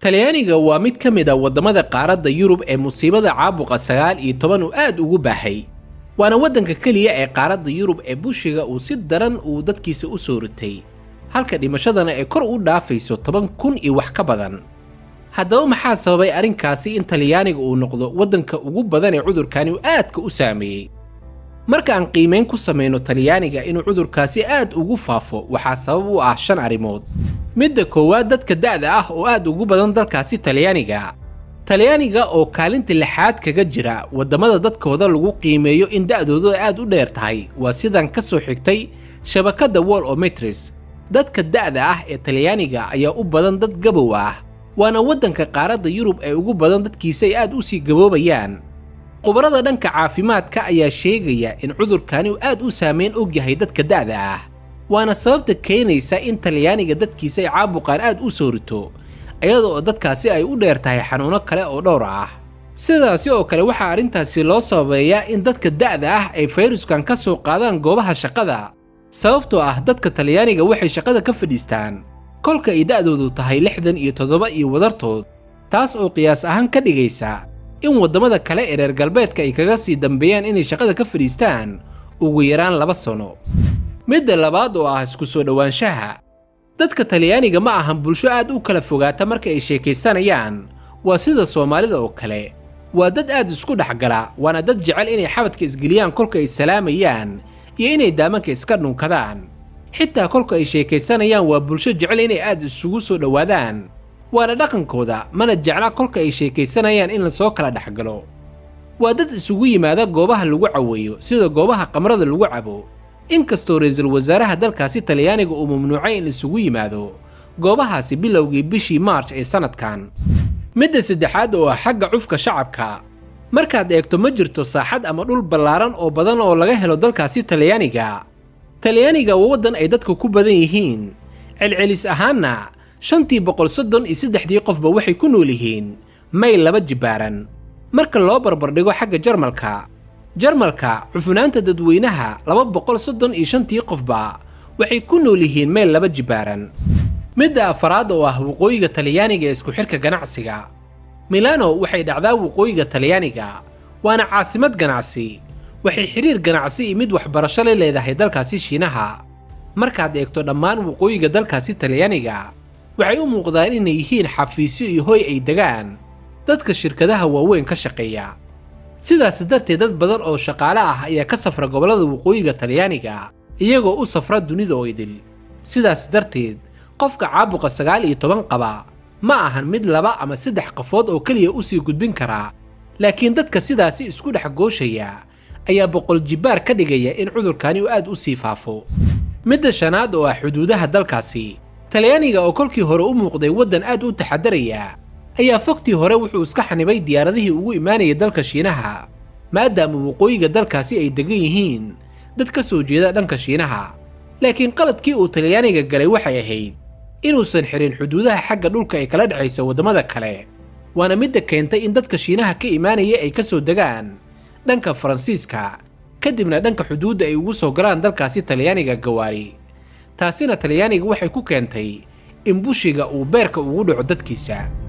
talyaaniga waa mid ka mid a waddamada qaaradda yurub ee musiibada caabuqa sagaal iyo toban uu aad ugu baahay waana waddanka keliya ee qaaradda yurub ee bushiga uu si daran uu dadkiisa u soo ritay halka dhimashadana ay kor u dhaafayso toban kun iyo wax ka badan haddaba maxaa sababay arrinkaasi in talyaaniga uu noqdo waddanka ugu badan ee cudurkani uu aadka u saameeyey marka aan qiimayn ku samayno talyaaniga inuu cudurkaasi aad ugu faafo waxaa sabab u ah shan arrimood midda koowaad dadka da'da ah oo aad ugu badan dalkaasi talyaaniga talyaaniga oo kaalinta lixaad kaga jira waddamada dadkooda lagu qiimeeyo in da'dooda aad u dheer tahay waa sidan ka soo xigtay shabakadda wall ometris dadka da'da ah ee talyaaniga ayaa u badan dad gabow ah waana waddanka qaaradda yurub ee ugu badan dadkiisa ay aad u sii gaboobayaan khubarada dhanka caafimaadka ayaa sheegaya in cudurkani uu aad u saameyn og yahay dadka da'da ah waana sababta keenaysa in talyaaniga dadkiisa ay caabuqaan aad u soo rito iyada oo dadkaasi ay u dheer tahay xanuuno kale oo dhowr ah sidaasi oo kale waxaa arrintaasi loo sababeeyaa in dadka da'da ah ay fayruskan ka soo qaadaan goobaha shaqada sababtoo ah dadka talyaaniga waxay shaqada ka fadhiistaan kolka ay da'doodu tahay lixdan iyo toddoba iyo wadartood taas oo qiyaas ahaan ka dhigaysa in waddamada kale ee reer galbeedka ay kaga sii dambeeyaan inay shaqada ka fadhiistaan ugu yaraan laba sano midda labaad oo ah isku soo dhowaanshaha dadka talyaaniga ma ahan bulsho aad u kala fogaata marka ay sheekaysanayaan waa sida soomaalida oo kale waa dad aad isku dhexgala waana dad jecel inay xabadka isgeliyaan kolka ay salaamayaan iyo inay daamanka iska dhunkadaan xitaa kolka ay sheekaysanayaan waa bulsho jecel inay aad isugu soo dhowaadaan waana dhaqankooda mana jecla kolka ay sheekaysanayaan in lasoo kala dhexgalo waa dad isugu yimaada goobaha lagu caweeyo sida goobaha qamrada lagu cabo inkastoo ra'iisul wasaaraha dalkaasi talyaaniga uu mamnuucay in isugu yimaado goobahaasi bilowgii bishii maarj ee sannadkan midda saddexaad oo ah xagga cufka shacabka markaad eegto ma jirto saaxad ama dhul ballaaran oo badan oo laga helo dalkaasi talyaaniga talyaaniga waa waddan ay dadka ku badan yihiin celcelis ahaanna shantii boqol soddon iyo saddexdii qofba waxay ku nool yihiin mayl laba jibbaaran marka loo barbardhigo xagga jarmalka jarmalka cufunaanta dadweynaha laba boqol soddon iyo shantii qofba waxay ku nool yihiin meel laba jibbaaran midda afaraad oo ah waqooyiga talyaaniga ee isku xidhka ganacsiga milano waxay dhacdaa waqooyiga talyaaniga waana caasimad ganacsi waxay xidhiir ganacsi iyo mid waxbarasho la leedahay dalkaasi shiinaha markaad eegto dhammaan waqooyiga dalkaasi talyaaniga waxay u muuqdaan inay yihiin xafiisyo iyo hoy ay degaan dadka shirkadaha waaweyn ka shaqeeya sidaas darteed dad badan oo shaqaale ah ayaa ka safra gobollada waqooyiga talyaaniga iyagoo u safra dunida oo idil sidaas darteed qofka caabuqa sagaal iyo toban qaba ma ahan mid laba ama saddex qafood oo keliya u sii gudbin karaa laakiin dadka sidaasi isku dhex gooshaya ayaa boqol jibbaar ka dhigaya in cudurkani uu aad u sii faafo midda shanaad oo ah xuduudaha dalkaasi talyaaniga oo kolkii hore u muuqday waddan aad u taxadaraya ayaa fogtii hore wuxuu iska xanibay diyaaradihii ugu imaanaya dalka shiinaha maadaama waqooyiga dalkaasi ay degan yihiin dad ka soo jeeda dhanka shiinaha laakiin qaladkii uu talyaaniga galay waxay ahayd inuusan xirin xuduudaha xagga dhulka ee kala dhexaysa waddamada kale waana midda keentay in dadka shiinaha ka imaanaya ay ka soo degaan dhanka faransiiska kadibna dhanka xuduudda ay ugu soo galaan dalkaasi talyaaniga gawaari taasina talyaaniga waxay ku keentay in bushiga uu beerka ugu dhaco dadkiisa